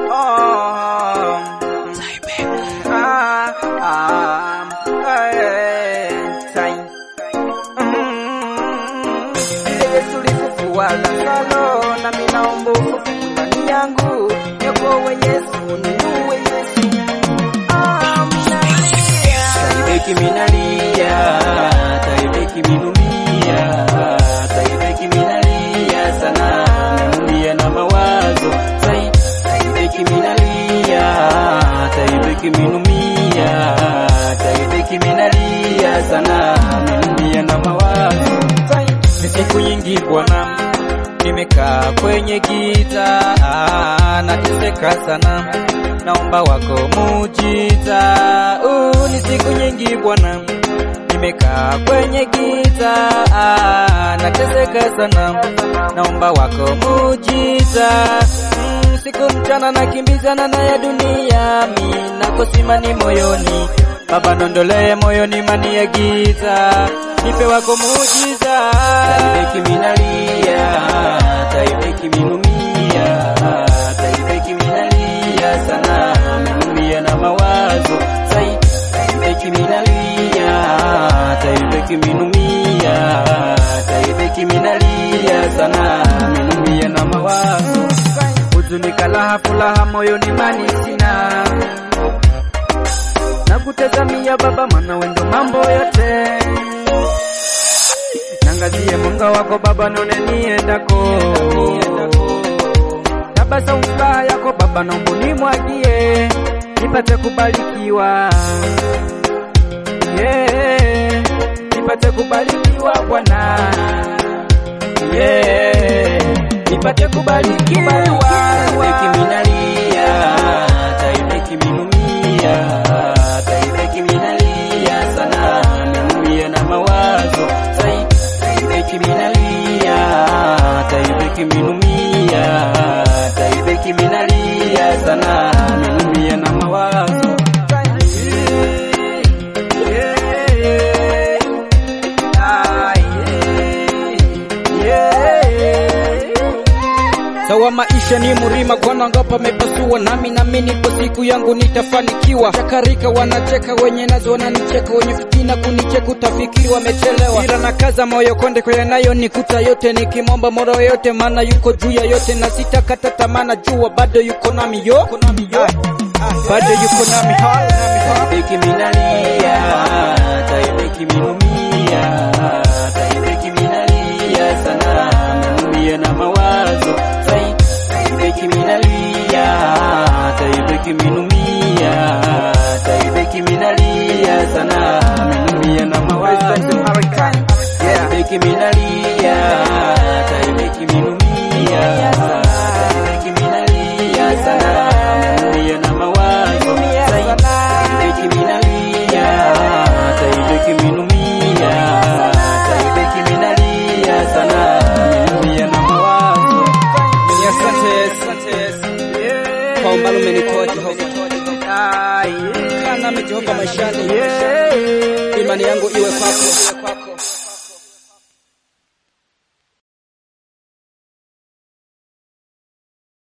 Ah, ah, eh, tai. Mm. Yesu ulifufua Lazaro, nami naomba ufufuke ndani yangu. Niokoe Yesu, niue Yesu. Amina. Taibeki minalia, taibeki minumia, taibeki minalia sana, minumia na mawazo. Tai, taibeki minalia, taibeki minumia, taibeki minalia sana, minumia na mawazo. Tai, ni siku nyingi Bwana nimekaa kwenye giza, ah, nateseka sana, naomba wako mujiza. Uh, ni siku nyingi Bwana, nimekaa kwenye giza, ah, nateseka sana, naomba wako mujiza. Mm, siku mchana nakimbizana na ya dunia, mi nakosimani moyoni Baba nondolee moyoni mani ya giza, nipe wako mujiza. Taibeki minalia, taibeki minumia, taibeki minalia sana, minumia na mawazo. Tai, taibeki minalia, taibeki minumia, taibeki minalia sana, minumia na mawazo. Huzuni kalaha furaha moyoni mani sina na kutazamia Baba, maana wendo mambo yote. Nangazie mwanga wako Baba, nione niendako. Tabasamu furaha yako Baba, naomba nimwagie, nipate kubarikiwa. Yeah, nipate kubarikiwa Bwana. Yeah, nipate kubarikiwa. Taibeki minalia, taibeki minumia, taibeki minalia sana, minumia na mawazo. Tai, taibeki minalia, taibeki minumia, taibeki minalia sana, minumia na mawazo. Sawa, maisha ni mlima, kona ngapa mepasua, nami nami nipo, siku yangu nitafanikiwa. Chakarika wanacheka, wenye nazo wananicheka, wenye fitina kunicheka, utafikiri wamechelewa. Ila na kaza moyo konde kwa yanayo nikuta yote, nikimwomba mola yote, maana yuko juu ya yote, na sitakata tamaa, najua bado yuko nami yo, bado yuko nami ha. Taibeki minalia, taibeki minumia, taibeki minalia sana, minumia na mawazo. Tai, taibeki minalia, taibeki minumia, taibeki minalia sana, minumia na mawazo. Taibeki minalia, taibeki minumia, taibeki minalia sana, minumia na mawazo. Tai, taibeki minalia, taibeki minumia, taibeki minalia sana, minumia na mawazo. Ni asante, asante kwa umbali umenitoa Jehova, kaa nami Jehova maishani, imani yangu iwe kwako.